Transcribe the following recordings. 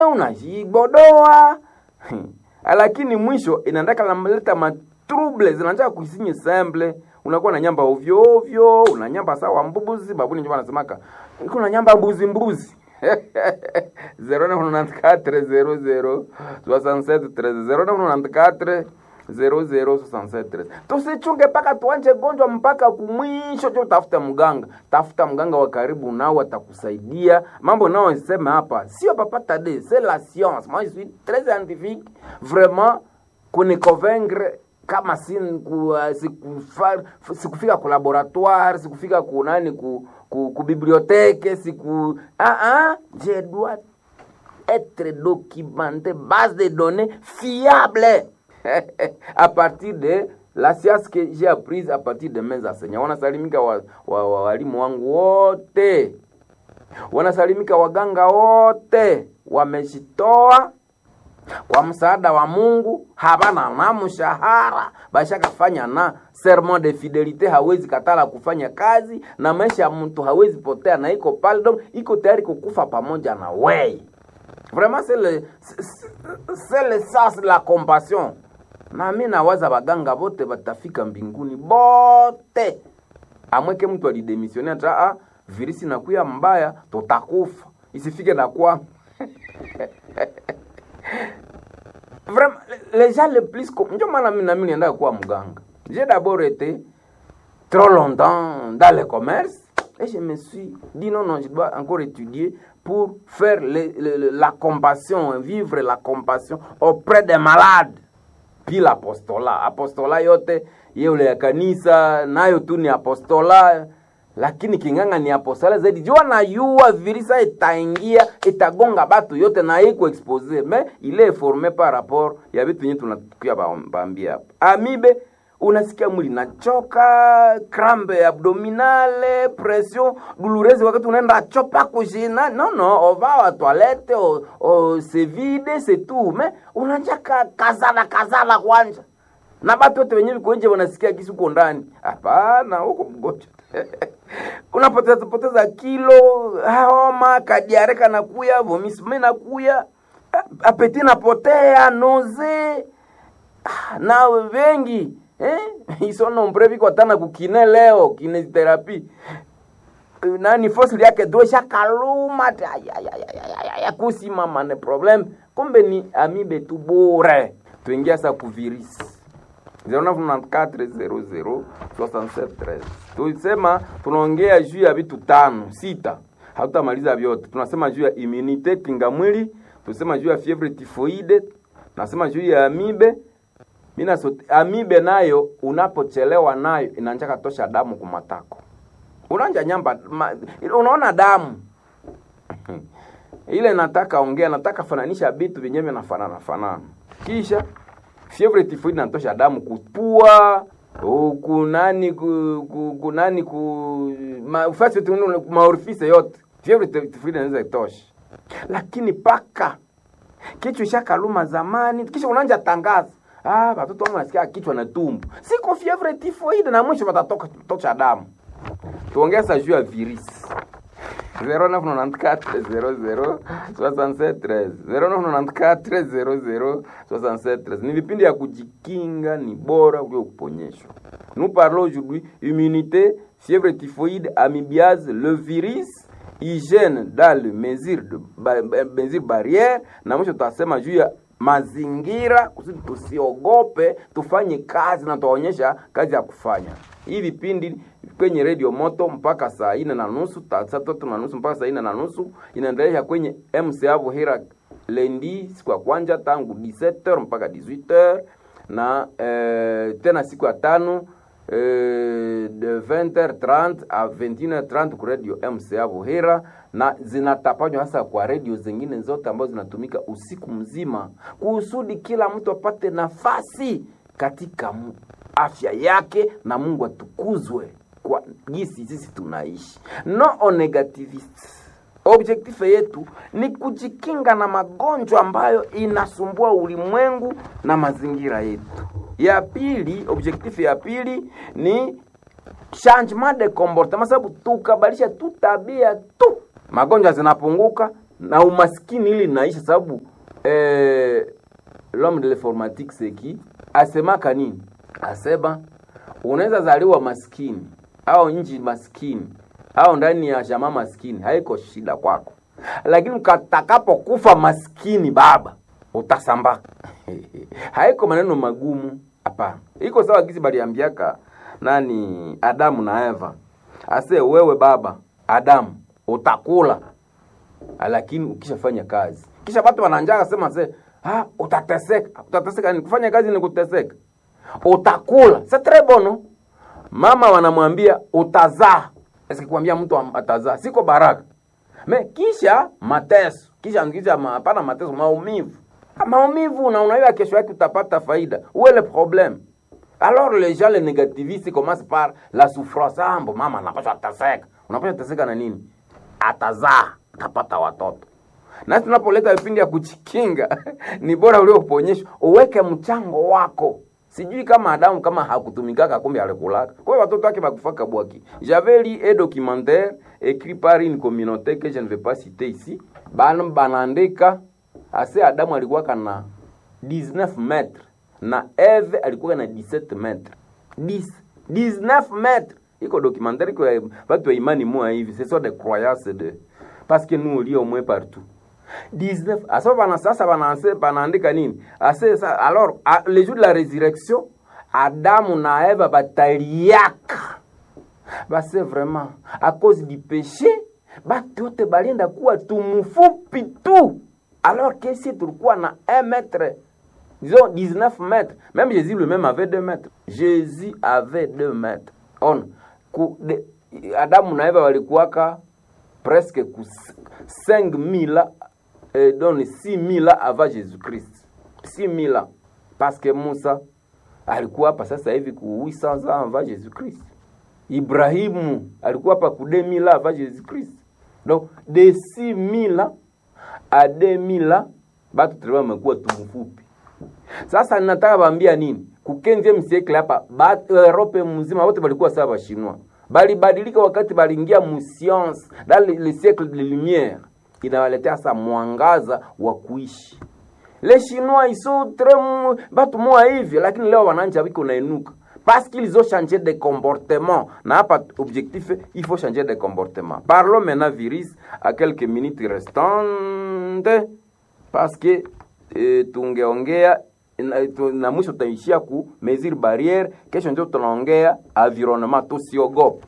unajibodoa lakini mwisho inaendaka namleta matrouble zinaanza kuisinye semble unakuwa na nyamba ovyo ovyo unanyamba sawa mbuzi babuni ndio wanasemaka kuna nyamba mbuzi mbuzi 0994 0067 tusichunge mpaka tuanje gonjwa mpaka kumwisho cho tafuta mganga tafuta mganga wa karibu nao atakusaidia mambo nao sema hapa sio papata de c'est la science moi je suis très scientifique vraiment kuniconvaincre kama si ku, uh, sikufa, sikufika ku laboratoire sikufika ku nani ku, ku, ku bibliothèque siku ah ah je dois être documenté base de données fiable à partir de la science que j'ai apprise à partir de mes enseignants wanasalimika walimu wa, wa, walimu wangu wote wanasalimika waganga wote wamejitoa kwa msaada wa Mungu, habana na mshahara, bashakafanya na serment de fidelite, hawezi katala kufanya kazi na maisha ya mtu hawezi potea, na iko pale donc iko tayari kukufa pamoja na wewe. Vraiment c'est le c'est le sens la compassion. Na mimi nawaza baganga bote batafika mbinguni bote, amweke mtu alidemissione ata ah, virisi nakuya mbaya, tutakufa isifike na kwa vraiment les gens les plus ndio maana mimi na mimi nienda kuwa mganga j'ai d'abord été trop longtemps dans le commerce et je me suis dit non non je dois encore étudier pour faire le, le, la compassion vivre la compassion auprès des malades puis l'apostolat apostola yote yeule ya kanisa nayo tu ni apostola lakini kinganga ni apostola zaidi jua na yua virisa itaingia itagonga batu yote na iko expose me ile est formé par rapport ya vitu yenye tunakuya bambia hapa amibe unasikia mwili nachoka crampe abdominale pression douloureuse wakati unaenda chopa kushina no no ova wa toilette o, o se vide c'est tout me unanjaka kazala kazala kwanja na batu wote wenyewe viko nje wanasikia kisi uko ndani hapana huko mgonjwa unapoteza poteza kilo homa kadiare kanakuya vomisme nakuya apeti napotea noze na wengi eh? iso nombre viko tana kukine leo kinesitherapy nani fosili yake dro shakaluma ya kusimama ne problem kumbe ni amibe tu bure tuingia sa kuvirisi 0994006713 tulisema tunaongea juu ya vitu tano sita hatutamaliza vyote tunasema juu ya immunite kinga mwili tunasema juu ya fievre tifoide tunasema juu ya amibe mina sote, amibe nayo unapochelewa nayo inanjaka tosha damu kumatako unanja nyamba ma, unaona damu ile nataka ongea nataka fananisha vitu vyenyewe vinafanana fanana kisha fievre tifoid natosha damu kupua kunani ku, kunani ku ma, ufasi maorifise yote fievre tifoid inaweza itosha lakini paka kichwa ishakaluma zamani kisha unanja tangaza ah watoto wangu nasikia kichwa na tumbo siko fievre tifoid na mwisho watatoka tosha damu tuongeza juu ya virisi 0994 ni vipindi ya kujikinga ni bora kuliko kuponyeshwa nous parlons aujourd'hui immunité fièvre typhoïde amibiase le virus hygiène dans le mesure de ba, mesure barrière na mwisho tutasema juu ya mazingira kusudi tusiogope tufanye kazi na tuwaonyesha kazi ya kufanya hii vipindi kwenye redio moto mpaka saa ine na nusu saa tatu na nusu mpaka saa ine na nusu inaendelea kwenye mca vuhira lendi siku ya kwanja tangu 17h mpaka 18h na eh, tena siku ya tano eh, de 20h30 a 21h30 ku radio mca vuhira na zinatapanywa hasa kwa redio zingine zote ambazo zinatumika usiku mzima kusudi kila mtu apate nafasi katika afya yake na mungu atukuzwe kwa gisi sisi tunaishi no negativist objektife yetu ni kujikinga na magonjwa ambayo inasumbua ulimwengu na mazingira yetu ya pili objektife ya pili ni changement de comportement sababu tukabadilisha tu tabia tu magonjwa zinapunguka na umaskini ili naisha sababu eh, l'homme de l'informatique c'est qui asemaka nini asema unaweza zaliwa maskini au nchi maskini au ndani ya jamaa maskini haiko shida kwako lakini katakapokufa maskini baba utasambaka haiko maneno magumu hapana iko sawa gisi baliambiaka nani adamu na eva ase wewe baba adamu utakula lakini ukishafanya kazi kisha watu wananjaka sema se ah, utateseka utateseka ni kufanya kazi ni kuteseka utakula c'est très bon no? mama wanamwambia utazaa sikwambia mtu atazaa siko baraka me kisha mateso kisha kisha hapana mateso maumivu maumivu na unajua kesho yake utapata faida où est le problème alors les gens les négativistes commencent par la souffrance ambo mama anapaswa ateseka unapaswa ateseka na nini atazaa atapata watoto nasi tunapoleta vipindi ya kuchikinga ni bora ulioponyeshwa uweke mchango wako sijui kama adamu kama hakutumikaka kumbe alikulaka kwa hiyo watoto wake bakufaka bwaki j'avais lu un documentaire écrit par une communauté que je ne vais pas citer ici bana banaandika ase adamu alikuwaka na 19 metre na eve alikuwa na 17 metre 10 19 metre iko documentaire iko watu wa imani moya hivi ce sont des croyances de parce que nous on lit au moins partout 19 asa bana sasa banaanse banaandika nini ase sa, alors a, le jour de la résurrection adamu na eva bataliaka base vraiment à cause du péché batu yote balienda kuwa tumufupi tu alors que si tulikuwa na 1 mètre disons 19 mètres même jésus lui-même avait 2 mètres jésus avait 2 mètres on ku, de, adamu na eva walikuwaka presque ku 5000 euh, donc 6000 avant Jésus-Christ. 6000 ans. Parce que Musa alikuwa hapa sasa hivi ku 800 ans avant Jésus-Christ. Ibrahimu alikuwa hapa ku 2000 ans avant Jésus-Christ. Donc de 6000 ans à 2000 ans batu tulikuwa wamekuwa tumfupi. Sasa ninataka waambia nini? Ku 15e siècle hapa Europe mzima wote walikuwa sawa Washinwa. Balibadilika wakati baliingia mu science dans le, le siècle de lumière inawaletea sasa mwangaza wa kuishi. Les Chinois ils sont très batu moa hivi, lakini leo wananja wiko nainuka parce qu'ils ont changé de comportement. Na hapa objectif il faut changer de comportement. Parlons maintenant virus à quelques minutes restantes parce que e, tungeongea na, tu, na mwisho tutaishia ku mesure barrière. Kesho ndio tunaongea environnement, tusiogope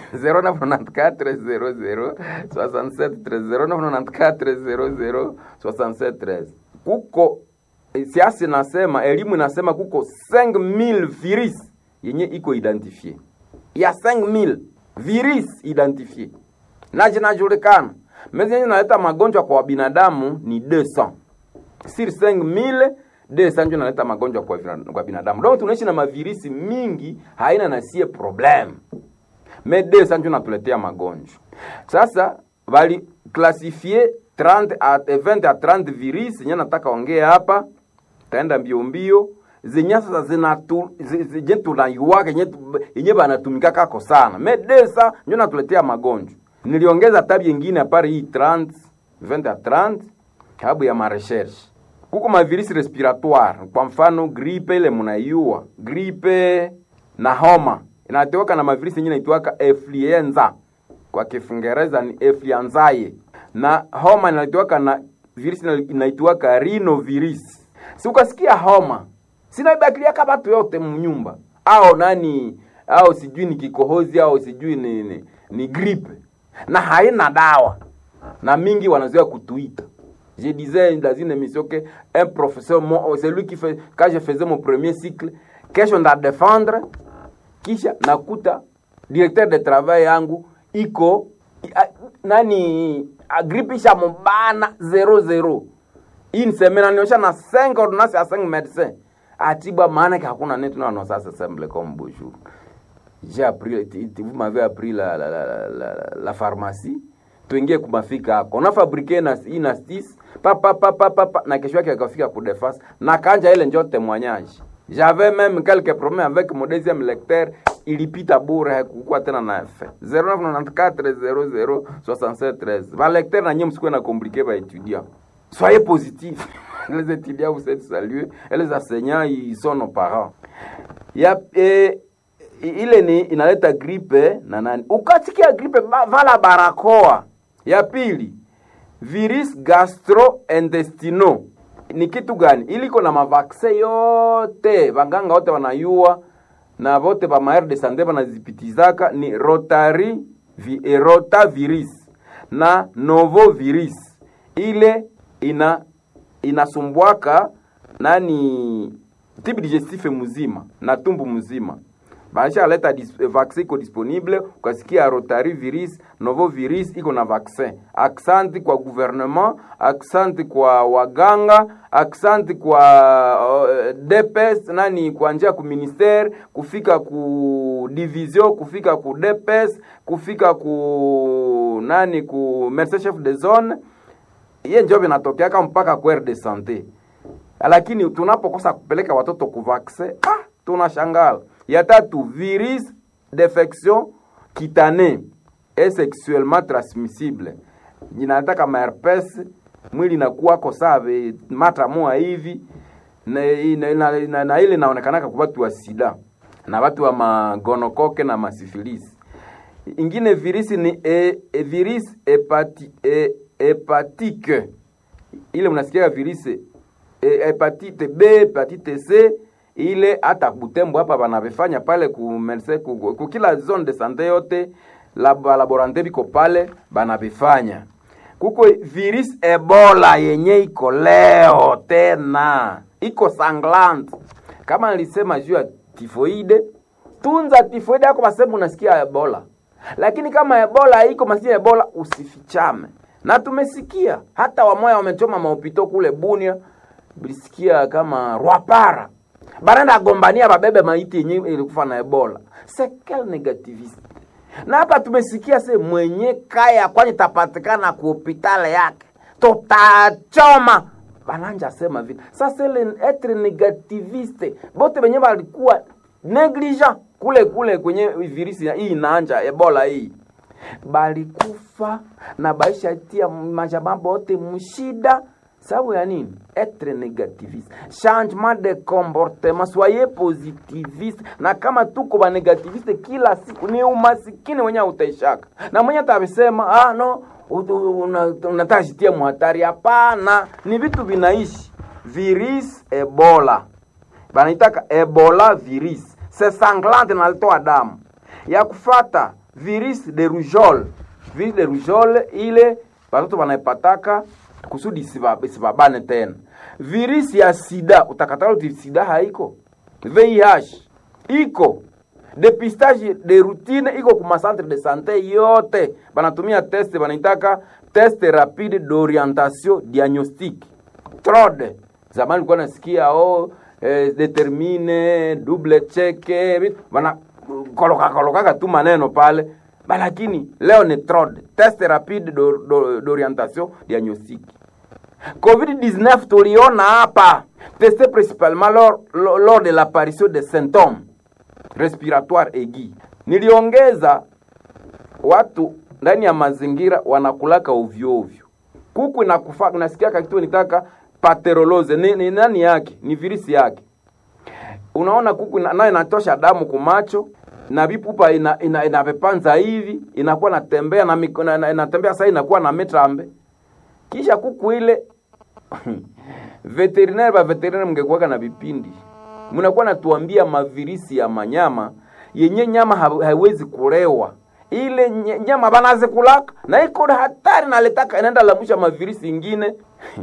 0994006713 kuko siasa inasema elimu inasema kuko 5000 virus yenye iko identifie ya 5000 virus identifie na zinajulikana mezi yenye inaleta magonjwa kwa binadamu ni 200 sur 5000 200 ndio inaleta magonjwa kwa, kwa binadamu donc tunaishi na mavirisi mingi haina na sie problem mais 200 ndio natuletea magonjwa sasa bali klasifie 30 a 20 a 30 virus yenye nataka ongea hapa taenda mbio mbio zenye sasa zinatu zenye tunaiwaka yenye yenye banatumika kako sana mais 200 ndio natuletea magonjwa niliongeza tabi nyingine apari hii 30 20 a 30 sababu ya marecherche kuko mavirisi respiratoire kwa mfano gripe ile mnaiua gripe na homa inateweka na mavirisi yenye inaitwaka influenza kwa kiingereza ni influenzae na homa inaitwaka na virisi inaitwaka rhinovirus si ukasikia homa sinaibakiliaka batu yote mnyumba au nani au sijui ni kikohozi au sijui ni, ni, ni gripe na haina dawa na mingi wanazoea kutuita je disais dans une émission que un professeur mon, celui qui fait quand je faisais mon premier cycle kesho nda défendre kisha nakuta directeur de travail yangu iko a, nani gripe isha mubana 00 une semaine aniosha na 5 ordonnance ya 5 médecins atibwa maana que hakuna netu na non ça c'est simple comme bonjour j'ai appris vous m'avez appris la la, la, la, la, la pharmacie tuingie kumafika hako unafabrike na inastis papa papa papa na kesho yake akafika kudefense na kanja ile njo témoignage j'avais même quelques problèmes avec mon deuxième lecteur ilipita bure hakukuwa tena na efe 0994006713 valecteur na nyie msikuwe na komplike vaétudiant soyez positif les étudiants vous êtes salués et les enseignants ils sont nos parents ya eh, ile ni inaleta gripe na nani ukasikia gripe va- vala barakoa ya pili virus gastrointestinal ni kitu gani ili iko na mavaksin yote vanganga wote wanayua na vote va maire de sante vanazipitizaka ni rotari vi, eh, rotavirus na novovirus ile ina inasumbwaka nani tibi digestif mzima na tumbu mzima baisha aleta dis, vaccin iko disponible ukasikia rotari virus novo virus iko na vaccin aksanti kwa gouvernement aksanti kwa waganga aksanti kwa uh, dps nani kuanjia ku ministere kufika ku division kufika ku dps kufika ku nani ku merce chef de zone iye njo vinatokeaka mpaka ku de sante lakini tunapokosa kupeleka watoto kuvaksin ah, tunashangala ya tatu virus d'infection cutanée et sexuellement transmissible inataka maherpes mwili inakuwako save mata moa hivi na, na, na, na, na ile inaonekanaka kwa watu wa sida na watu wa magonokoke na masifilisi ingine virisi ni e, e, virus hepati, e, hepatike ile mnasikia virisi e, hepatite B, hepatite C ile hata Butembo hapa banavifanya pale ku Merse ku, ku kila zone de sante yote lab, laborante biko pale banavifanya. Kuko virus Ebola yenye iko leo tena iko sanglant, kama nilisema juu ya tifoide, tunza tifoide yako masemu unasikia Ebola, lakini kama Ebola iko masia Ebola usifichame, na tumesikia hata wamoya wamechoma maupito kule Bunia, bilisikia kama Rwapara barenda agombania babebe maiti yenye ilikufa na Ebola. Sekel negativist. Na hapa tumesikia se mwenye kaya kwani tapatikana ku hospitali yake tutachoma bananja sema vile sasa ile etre negativiste bote benye balikuwa negligent kule kule kwenye virisi hii inaanja Ebola hii balikufa na baisha tia majambo yote mshida sababu ya nini etre negativiste changement de comportement soyez positiviste na kama tuko ba negativiste kila siku ni umasikini wenye utaishaka na mwenye atabisema ah no unataka jitia muhatari hapana ni vitu vinaishi virus ebola banaitaka ebola virus se sanglante nalitoa damu ya kufata virus de rougeole virus de rougeole ile batoto banaipataka kusudi isibabane tena. Virisi ya sida utakatala uti sida haiko, VIH iko, depistage de routine iko kuma centre de sante yote, banatumia test banaitaka test rapide d'orientation diagnostique TROD. Zamani ulikuwa nasikia oh, eh, determine double check bana koloka kolokaka tu maneno pale lakini leo ni TROD, test rapide d'orientation diagnostique. COVID-19 tuliona hapa testé principalement lors, lors de l'apparition des symptômes respiratoires aigus. Niliongeza watu ndani ya mazingira wanakulaka ovyo ovyo, kuku inakufa, nasikia kitu nitaka paterolose ni, ni nani yake? Ni virisi yake. Unaona kuku nayo inatosha damu kumacho na vipupa ina, ina, inavepanza hivi inakuwa natembea na mikona na, inatembea sasa inakuwa na metrambe kisha kuku ile veterinaire ba veterinaire mngekuwaka na vipindi mnakuwa natuambia mavirisi ya manyama yenye nyama ha, haiwezi kulewa ile nyama banazikulaka na iko hatari naletaka inaenda lamusha mavirisi ingine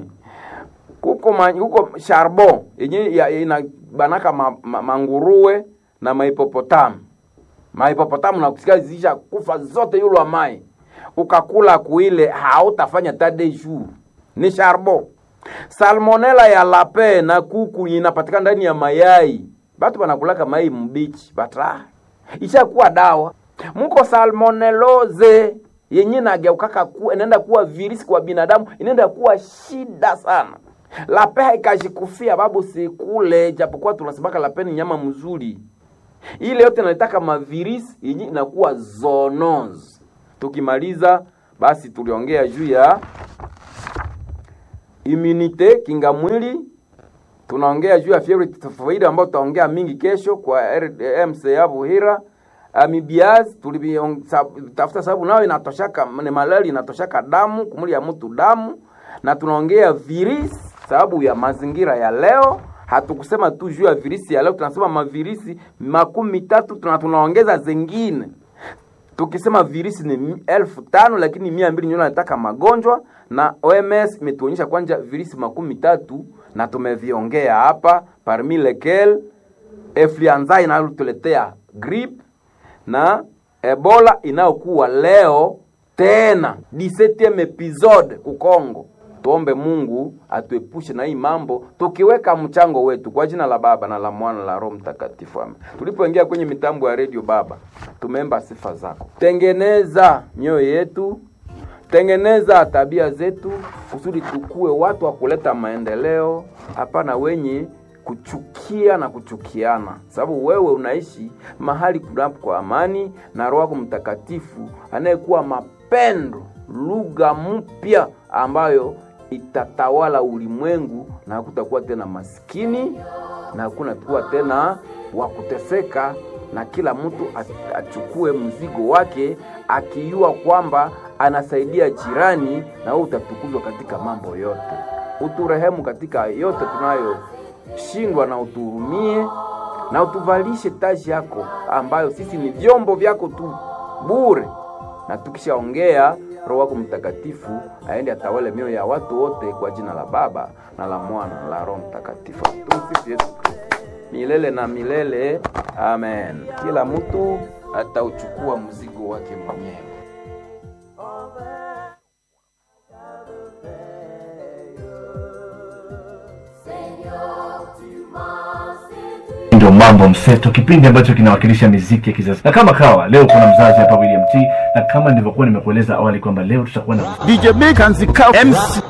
kuko ma, kuko charbon yenye ya, ina banaka ma, ma, manguruwe na maipopotamu mahipopotamu na kusikia zisha kufa zote yulwa mai ukakula kuile hautafanya tade jour ni charbon salmonela ya lape na kuku inapatikana ndani ya mayai batu banakulaka mai mbichi batra ishakuwa dawa muko salmonelloze yenye nageukaka ku, inaenda kuwa virisi kwa binadamu inaenda kuwa shida sana lape haikajikufia babu sikule japokuwa tunasemaka lape ni nyama mzuri ile yote inalitaka mavirisi yenye inakuwa zoonose. Tukimaliza basi tuliongea juu ya immunite kinga mwili, tunaongea juu ya fievre typhoid ambayo tutaongea mingi kesho kwa MCA Buhira. Amibiaz tulitafuta sababu nayo inatoshaka ni malaria inatoshaka damu kumuli ya mtu damu, na tunaongea virisi sababu ya mazingira ya leo. Hatukusema tu juu ya virisi ya leo, tunasema mavirisi makumi tatu tuna tunaongeza zingine. Tukisema virisi ni elfu tano lakini mia mbili ndio nataka magonjwa, na OMS imetuonyesha kwanja virisi makumi tatu na tumeviongea hapa, parmi lesquels influenza inayotuletea grip na Ebola inayokuwa leo tena 17 episode ku Kongo. Tuombe Mungu atuepushe na hii mambo, tukiweka mchango wetu kwa jina la Baba na la Mwana la Roho Mtakatifu. Amen. Tulipoingia kwenye mitambo ya redio, Baba, tumeomba sifa zako, tengeneza mioyo yetu, tengeneza tabia zetu, kusudi tukue watu wa kuleta maendeleo, hapana wenye kuchukia na kuchukiana, sababu wewe unaishi mahali kunapo kwa amani na Roho yako Mtakatifu anayekuwa mapendo, lugha mpya ambayo itatawala ulimwengu, na hakutakuwa tena maskini na hakuna kuwa tena wa kuteseka, na kila mtu achukue mzigo wake akijua kwamba anasaidia jirani, na wewe utatukuzwa katika mambo yote. Uturehemu katika yote tunayo shindwa na utuhurumie na utuvalishe taji yako ambayo sisi ni vyombo vyako tu bure, na tukishaongea Roho wako Mtakatifu aende atawale mioyo ya watu wote, kwa jina la Baba na la Mwana na la Roho Mtakatifu. Tumsifu Yesu Kristo milele na milele, amen. Kila mtu atauchukua mzigo wake mwenyewe. ndio mambo mseto, kipindi ambacho kinawakilisha miziki ya kizazi. Na kama kawa leo kuna mzazi hapa William T, na kama nilivyokuwa nimekueleza awali kwamba leo tutakuwa na DJ Big and the Cow MC